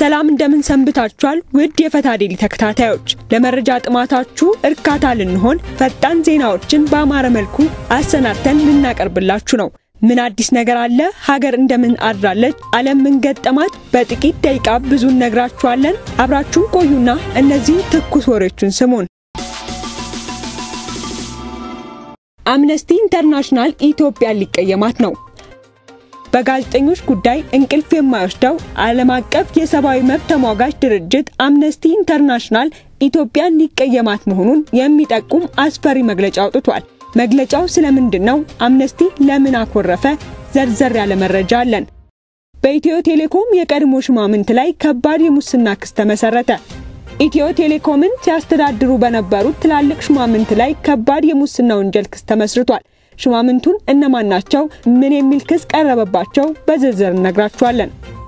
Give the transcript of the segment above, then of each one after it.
ሰላም እንደምን ሰንብታችኋል? ውድ የፈታ ዴሊ ተከታታዮች፣ ለመረጃ ጥማታችሁ እርካታ ልንሆን ፈጣን ዜናዎችን በአማረ መልኩ አሰናድተን ልናቀርብላችሁ ነው። ምን አዲስ ነገር አለ? ሀገር እንደምን አድራለች? ዓለም ምን ገጠማት? በጥቂት ደቂቃ ብዙ እነግራችኋለን። አብራችሁን ቆዩና እነዚህን ትኩስ ወሬዎችን ስሙን። አምነስቲ ኢንተርናሽናል ኢትዮጵያን ሊቀየማት ነው። በጋዜጠኞች ጉዳይ እንቅልፍ የማይወስደው ዓለም አቀፍ የሰብአዊ መብት ተሟጋች ድርጅት አምነስቲ ኢንተርናሽናል ኢትዮጵያን ሊቀየማት መሆኑን የሚጠቁም አስፈሪ መግለጫ አውጥቷል። መግለጫው ስለምንድን ነው? አምነስቲ ለምን አኮረፈ? ዘርዘር ያለ መረጃ አለን። በኢትዮ ቴሌኮም የቀድሞ ሹማምንት ላይ ከባድ የሙስና ክስ ተመሰረተ። ኢትዮ ቴሌኮምን ሲያስተዳድሩ በነበሩት ትላልቅ ሹማምንት ላይ ከባድ የሙስና ወንጀል ክስ ተመስርቷል። ሹማምንቱን እነማን ናቸው? ምን የሚል ክስ ቀረበባቸው? በዝርዝር እነግራችኋለን።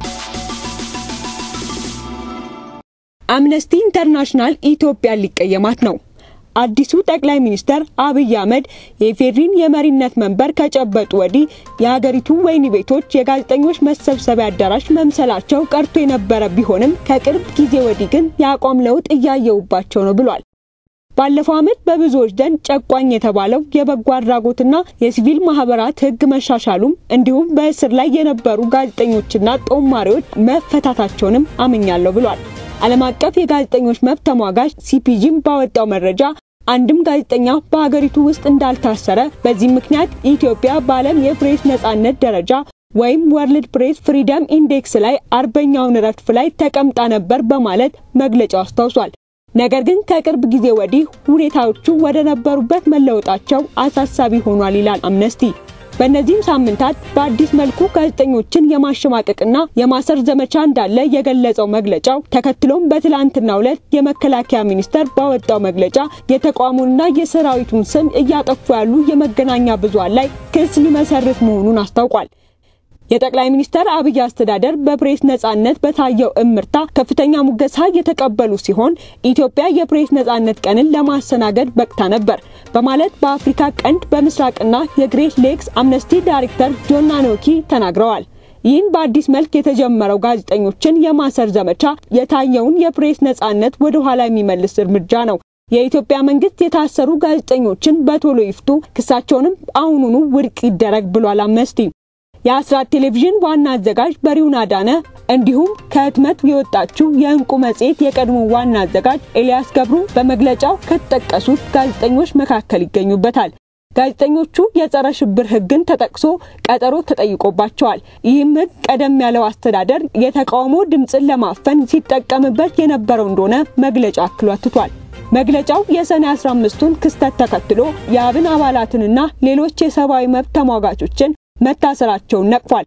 አምነስቲ ኢንተርናሽናል ኢትዮጵያን ሊቀየማት ነው። አዲሱ ጠቅላይ ሚኒስተር አብይ አህመድ የኢፌዴሪን የመሪነት መንበር ከጨበጡ ወዲህ የሀገሪቱ ወህኒ ቤቶች የጋዜጠኞች መሰብሰቢያ አዳራሽ መምሰላቸው ቀርቶ የነበረ ቢሆንም ከቅርብ ጊዜ ወዲህ ግን የአቋም ለውጥ እያየውባቸው ነው ብሏል። ባለፈው ዓመት በብዙዎች ዘንድ ጨቋኝ የተባለው የበጎ አድራጎትና የሲቪል ማህበራት ሕግ መሻሻሉም እንዲሁም በእስር ላይ የነበሩ ጋዜጠኞችና ጦማሪዎች መፈታታቸውንም አምኛለሁ ብሏል። ዓለም አቀፍ የጋዜጠኞች መብት ተሟጋች ሲፒጂም ባወጣው መረጃ አንድም ጋዜጠኛ በሀገሪቱ ውስጥ እንዳልታሰረ፣ በዚህ ምክንያት ኢትዮጵያ በዓለም የፕሬስ ነጻነት ደረጃ ወይም ወርልድ ፕሬስ ፍሪደም ኢንዴክስ ላይ አርበኛውን ረድፍ ላይ ተቀምጣ ነበር በማለት መግለጫው አስታውሷል። ነገር ግን ከቅርብ ጊዜ ወዲህ ሁኔታዎቹ ወደ ነበሩበት መለወጣቸው አሳሳቢ ሆኗል ይላል አምነስቲ። በእነዚህም ሳምንታት በአዲስ መልኩ ጋዜጠኞችን የማሸማቀቅና የማሰር ዘመቻ እንዳለ የገለጸው መግለጫው ተከትሎም በትላንትናው ዕለት የመከላከያ ሚኒስቴር ባወጣው መግለጫ የተቋሙንና የሰራዊቱን ስም እያጠፉ ያሉ የመገናኛ ብዙሃን ላይ ክስ ሊመሰርት መሆኑን አስታውቋል። የጠቅላይ ሚኒስትር አብይ አስተዳደር በፕሬስ ነጻነት በታየው እምርታ ከፍተኛ ሙገሳ የተቀበሉ ሲሆን ኢትዮጵያ የፕሬስ ነጻነት ቀንን ለማስተናገድ በቅታ ነበር በማለት በአፍሪካ ቀንድ በምስራቅና የግሬት ሌክስ አምነስቲ ዳይሬክተር ጆን ናኖኪ ተናግረዋል። ይህን በአዲስ መልክ የተጀመረው ጋዜጠኞችን የማሰር ዘመቻ የታየውን የፕሬስ ነጻነት ወደ ኋላ የሚመልስ እርምጃ ነው። የኢትዮጵያ መንግስት የታሰሩ ጋዜጠኞችን በቶሎ ይፍቱ፣ ክሳቸውንም አሁኑኑ ውድቅ ይደረግ ብሏል አምነስቲ። የአስራት ቴሌቪዥን ዋና አዘጋጅ በሪውን አዳነ እንዲሁም ከህትመት የወጣችው የእንቁ መጽሔት የቀድሞ ዋና አዘጋጅ ኤልያስ ገብሩ በመግለጫው ከተጠቀሱት ጋዜጠኞች መካከል ይገኙበታል። ጋዜጠኞቹ የጸረ ሽብር ህግን ተጠቅሶ ቀጠሮ ተጠይቆባቸዋል። ይህም ህግ ቀደም ያለው አስተዳደር የተቃውሞ ድምፅን ለማፈን ሲጠቀምበት የነበረው እንደሆነ መግለጫው አክሎ አትቷል። መግለጫው የሰኔ 15ቱን ክስተት ተከትሎ የአብን አባላትንና ሌሎች የሰብአዊ መብት ተሟጋቾችን መታሰራቸውን ነቅፏል።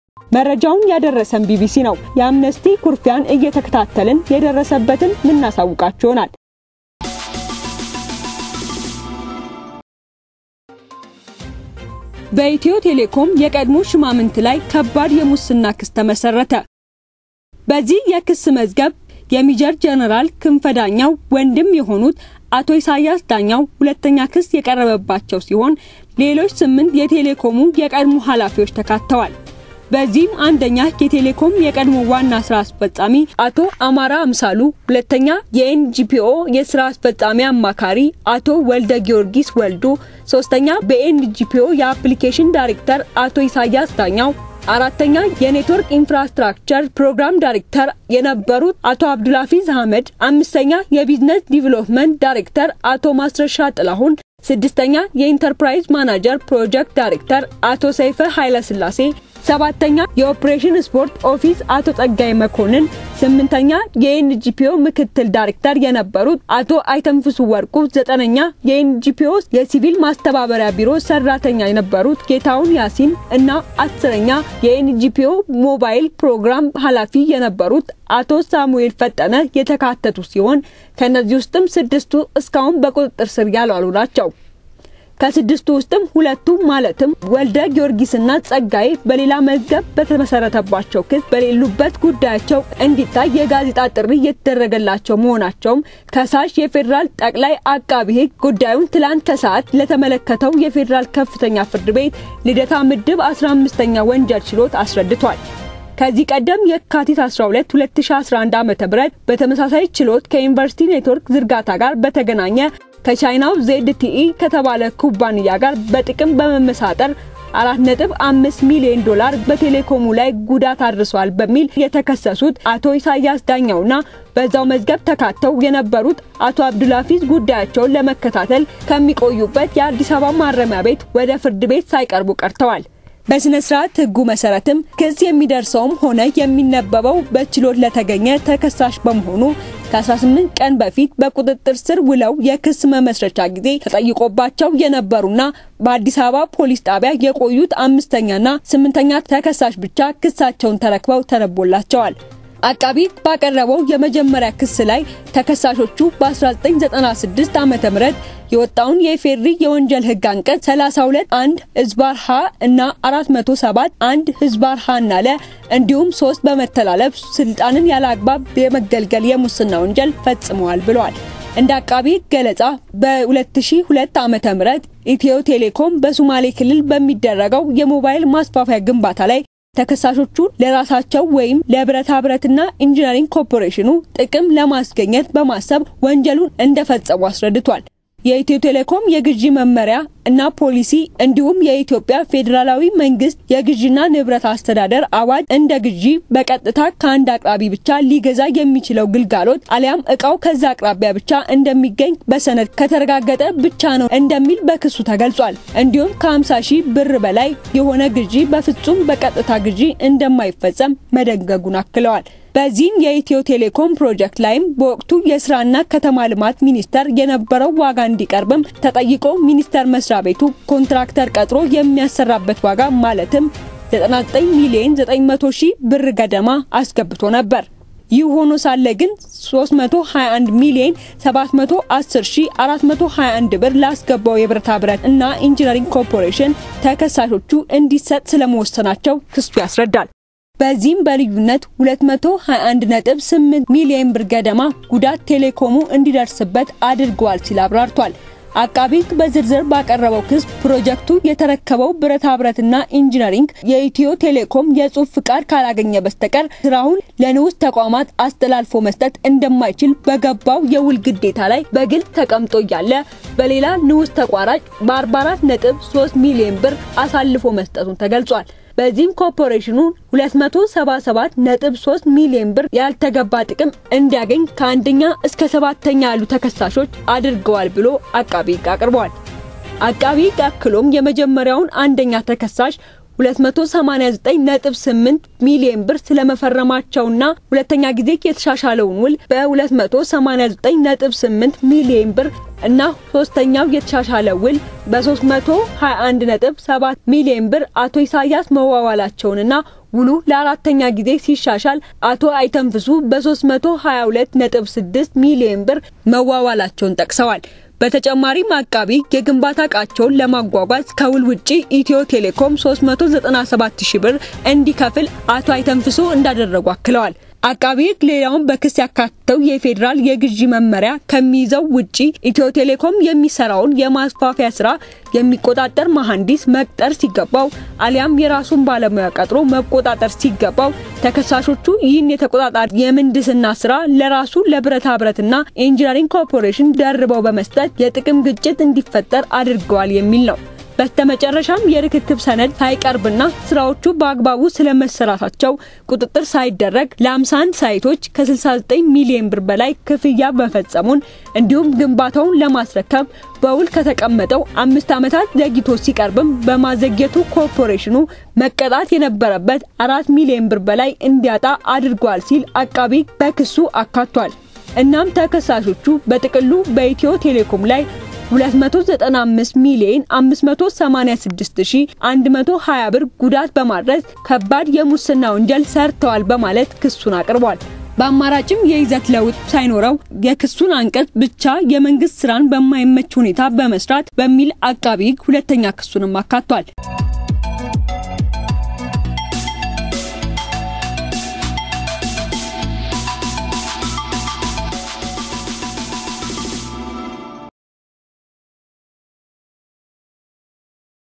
መረጃውን ያደረሰን ቢቢሲ ነው። የአምነስቲ ኩርፊያን እየተከታተልን የደረሰበትን ልናሳውቃችሁ ይሆናል። በኢትዮ ቴሌኮም የቀድሞ ሹማምንት ላይ ከባድ የሙስና ክስ ተመሰረተ። በዚህ የክስ መዝገብ የሜጀር ጀነራል ክንፈ ዳኛው ወንድም የሆኑት አቶ ኢሳያስ ዳኛው ሁለተኛ ክስ የቀረበባቸው ሲሆን ሌሎች ስምንት የቴሌኮሙ የቀድሞ ኃላፊዎች ተካተዋል። በዚህም አንደኛ የቴሌኮም የቀድሞ ዋና ስራ አስፈጻሚ አቶ አማራ አምሳሉ፣ ሁለተኛ የኤንጂፒኦ የስራ አስፈጻሚ አማካሪ አቶ ወልደ ጊዮርጊስ ወልዱ፣ ሶስተኛ በኤንጂፒኦ የአፕሊኬሽን ዳይሬክተር አቶ ኢሳያስ ዳኛው አራተኛ የኔትወርክ ኢንፍራስትራክቸር ፕሮግራም ዳይሬክተር የነበሩት አቶ አብዱልሐፊዝ አህመድ፣ አምስተኛ የቢዝነስ ዲቨሎፕመንት ዳይሬክተር አቶ ማስረሻ ጥላሁን፣ ስድስተኛ የኢንተርፕራይዝ ማናጀር ፕሮጀክት ዳይሬክተር አቶ ሰይፈ ኃይለስላሴ፣ ሰባተኛ የኦፕሬሽን ስፖርት ኦፊስ አቶ ጸጋይ መኮንን፣ ስምንተኛ የኤንጂፒኦ ምክትል ዳይሬክተር የነበሩት አቶ አይተንፍሱ ወርቁ፣ ዘጠነኛ የኤንጂፒኦ የሲቪል ማስተባበሪያ ቢሮ ሰራተኛ የነበሩት ጌታውን ያሲን እና አስረኛ የኤንጂፒኦ ሞባይል ፕሮግራም ኃላፊ የነበሩት አቶ ሳሙኤል ፈጠነ የተካተቱ ሲሆን ከነዚህ ውስጥም ስድስቱ እስካሁን በቁጥጥር ስር ያልዋሉ ናቸው። ከስድስቱ ውስጥም ሁለቱ ማለትም ወልደ ጊዮርጊስና ጸጋዬ በሌላ መዝገብ በተመሰረተባቸው ክስ በሌሉበት ጉዳያቸው እንዲታይ የጋዜጣ ጥሪ የተደረገላቸው መሆናቸውም ከሳሽ የፌዴራል ጠቅላይ አቃቢ ሕግ ጉዳዩን ትላንት ከሰዓት ለተመለከተው የፌዴራል ከፍተኛ ፍርድ ቤት ልደታ ምድብ 15ኛ ወንጀል ችሎት አስረድቷል። ከዚህ ቀደም የካቲት 12 2011 ዓ.ም በተመሳሳይ ችሎት ከዩኒቨርሲቲ ኔትወርክ ዝርጋታ ጋር በተገናኘ ከቻይናው ዜድቲኢ ከተባለ ኩባንያ ጋር በጥቅም በመመሳጠር 4.5 ሚሊዮን ዶላር በቴሌኮሙ ላይ ጉዳት አድርሷል በሚል የተከሰሱት አቶ ኢሳያስ ዳኛውና በዛው መዝገብ ተካተው የነበሩት አቶ አብዱልሀፊዝ ጉዳያቸውን ለመከታተል ከሚቆዩበት የአዲስ አበባ ማረሚያ ቤት ወደ ፍርድ ቤት ሳይቀርቡ ቀርተዋል። በስነ ስርዓት ሕጉ መሰረትም ክስ የሚደርሰውም ሆነ የሚነበበው በችሎት ለተገኘ ተከሳሽ በመሆኑ ከ18 ቀን በፊት በቁጥጥር ስር ውለው የክስ መመስረቻ ጊዜ ተጠይቆባቸው የነበሩና በአዲስ አበባ ፖሊስ ጣቢያ የቆዩት አምስተኛና ስምንተኛ ተከሳሽ ብቻ ክሳቸውን ተረክበው ተነቦላቸዋል። አቃቢ ባቀረበው የመጀመሪያ ክስ ላይ ተከሳሾቹ በ1996 ዓ.ም የወጣውን የኢፌድሪ የወንጀል ህግ አንቀጽ 32 1 ህዝባር ሀ እና 407 1 ህዝባር ሀ እና ለ እንዲሁም ሶስት በመተላለፍ ስልጣንን ያለ አግባብ የመገልገል የሙስና ወንጀል ፈጽመዋል ብለዋል። እንደ አቃቢ ገለጻ በ2002 ዓ.ም ኢትዮ ቴሌኮም በሶማሌ ክልል በሚደረገው የሞባይል ማስፋፊያ ግንባታ ላይ ተከሳሾቹ ለራሳቸው ወይም ለብረታ ብረትና ኢንጂነሪንግ ኮርፖሬሽኑ ጥቅም ለማስገኘት በማሰብ ወንጀሉን እንደፈጸሙ አስረድቷል። የኢትዮ ቴሌኮም የግዢ መመሪያ እና ፖሊሲ እንዲሁም የኢትዮጵያ ፌዴራላዊ መንግስት የግዢና ንብረት አስተዳደር አዋጅ እንደ ግዢ በቀጥታ ከአንድ አቅራቢ ብቻ ሊገዛ የሚችለው ግልጋሎት አሊያም እቃው ከዛ አቅራቢያ ብቻ እንደሚገኝ በሰነድ ከተረጋገጠ ብቻ ነው እንደሚል በክሱ ተገልጿል። እንዲሁም ከ50 ሺህ ብር በላይ የሆነ ግዢ በፍጹም በቀጥታ ግዢ እንደማይፈጸም መደንገጉን አክለዋል። በዚህም የኢትዮ ቴሌኮም ፕሮጀክት ላይም በወቅቱ የስራና ከተማ ልማት ሚኒስቴር የነበረው ዋጋ እንዲቀርብም ተጠይቆ ሚኒስቴር መስሪያ ቤቱ ኮንትራክተር ቀጥሮ የሚያሰራበት ዋጋ ማለትም 99 ሚሊዮን 900 ሺህ ብር ገደማ አስገብቶ ነበር። ይህ ሆኖ ሳለ ግን 321 ሚሊዮን 710 ሺህ 421 ብር ላስገባው የብረታ ብረት እና ኢንጂነሪንግ ኮርፖሬሽን ተከሳሾቹ እንዲሰጥ ስለመወሰናቸው ክሱ ያስረዳል። በዚህም በልዩነት 221.8 ሚሊዮን ብር ገደማ ጉዳት ቴሌኮሙ እንዲደርስበት አድርገዋል ሲል አብራርቷል። አቃቢ ሕግ በዝርዝር ባቀረበው ክስ ፕሮጀክቱ የተረከበው ብረታ ብረትና ኢንጂነሪንግ የኢትዮ ቴሌኮም የጽሑፍ ፍቃድ ካላገኘ በስተቀር ስራውን ለንዑስ ተቋማት አስተላልፎ መስጠት እንደማይችል በገባው የውል ግዴታ ላይ በግልጽ ተቀምጦ እያለ በሌላ ንዑስ ተቋራጭ በ44.3 ሚሊዮን ብር አሳልፎ መስጠቱን ተገልጿል። በዚህም ኮርፖሬሽኑ 277.3 ሚሊዮን ብር ያልተገባ ጥቅም እንዲያገኝ ከአንደኛ እስከ ሰባተኛ ያሉ ተከሳሾች አድርገዋል ብሎ አቃቢ ሕግ አቅርበዋል። አቃቢ ሕግ አክሎም የመጀመሪያውን አንደኛ ተከሳሽ 289.8 ሚሊዮን ብር ስለመፈረማቸውና ሁለተኛ ጊዜ የተሻሻለውን ውል በ289.8 ሚሊዮን ብር እና ሶስተኛው የተሻሻለ ውል በ321.7 ሚሊዮን ብር አቶ ኢሳያስ መዋዋላቸውንና ውሉ ለአራተኛ ጊዜ ሲሻሻል አቶ አይተንፍሱ በ322.6 ሚሊዮን ብር መዋዋላቸውን ጠቅሰዋል። በተጨማሪም አቃቢ የግንባታ እቃቸውን ለማጓጓዝ ከውል ውጪ ኢትዮ ቴሌኮም 397 ሺህ ብር እንዲከፍል አቶ አይተንፍሱ እንዳደረጉ አክለዋል። አቃቢ ሕግ ሌላውን በክስ ያካተተው የፌዴራል የግዢ መመሪያ ከሚይዘው ውጪ ኢትዮ ቴሌኮም የሚሰራውን የማስፋፊያ ስራ የሚቆጣጠር መሐንዲስ መቅጠር ሲገባው አሊያም የራሱን ባለሙያ ቀጥሮ መቆጣጠር ሲገባው ተከሳሾቹ ይህን የተቆጣጣሪ የምህንድስና ስራ ለራሱ ለብረታ ብረትና ኢንጂነሪንግ ኮርፖሬሽን ደርበው በመስጠት የጥቅም ግጭት እንዲፈጠር አድርገዋል የሚል ነው። በስተመጨረሻም የርክክብ ሰነድ ሳይቀርብና ስራዎቹ በአግባቡ ስለመሰራታቸው ቁጥጥር ሳይደረግ ለ51 ሳይቶች ከ69 ሚሊዮን ብር በላይ ክፍያ መፈጸሙን እንዲሁም ግንባታውን ለማስረከብ በውል ከተቀመጠው አምስት ዓመታት ዘግይቶ ሲቀርብም በማዘግየቱ ኮርፖሬሽኑ መቀጣት የነበረበት አራት ሚሊዮን ብር በላይ እንዲያጣ አድርጓል ሲል አቃቢ በክሱ አካቷል። እናም ተከሳሾቹ በጥቅሉ በኢትዮ ቴሌኮም ላይ 295 ሚሊዮን 586120 ብር ጉዳት በማድረስ ከባድ የሙስና ወንጀል ሰርተዋል በማለት ክሱን አቅርቧል። በአማራጭም የይዘት ለውጥ ሳይኖረው የክሱን አንቀጽ ብቻ የመንግስት ስራን በማይመች ሁኔታ በመስራት በሚል አቃቢ ሕግ ሁለተኛ ክሱንም አካቷል።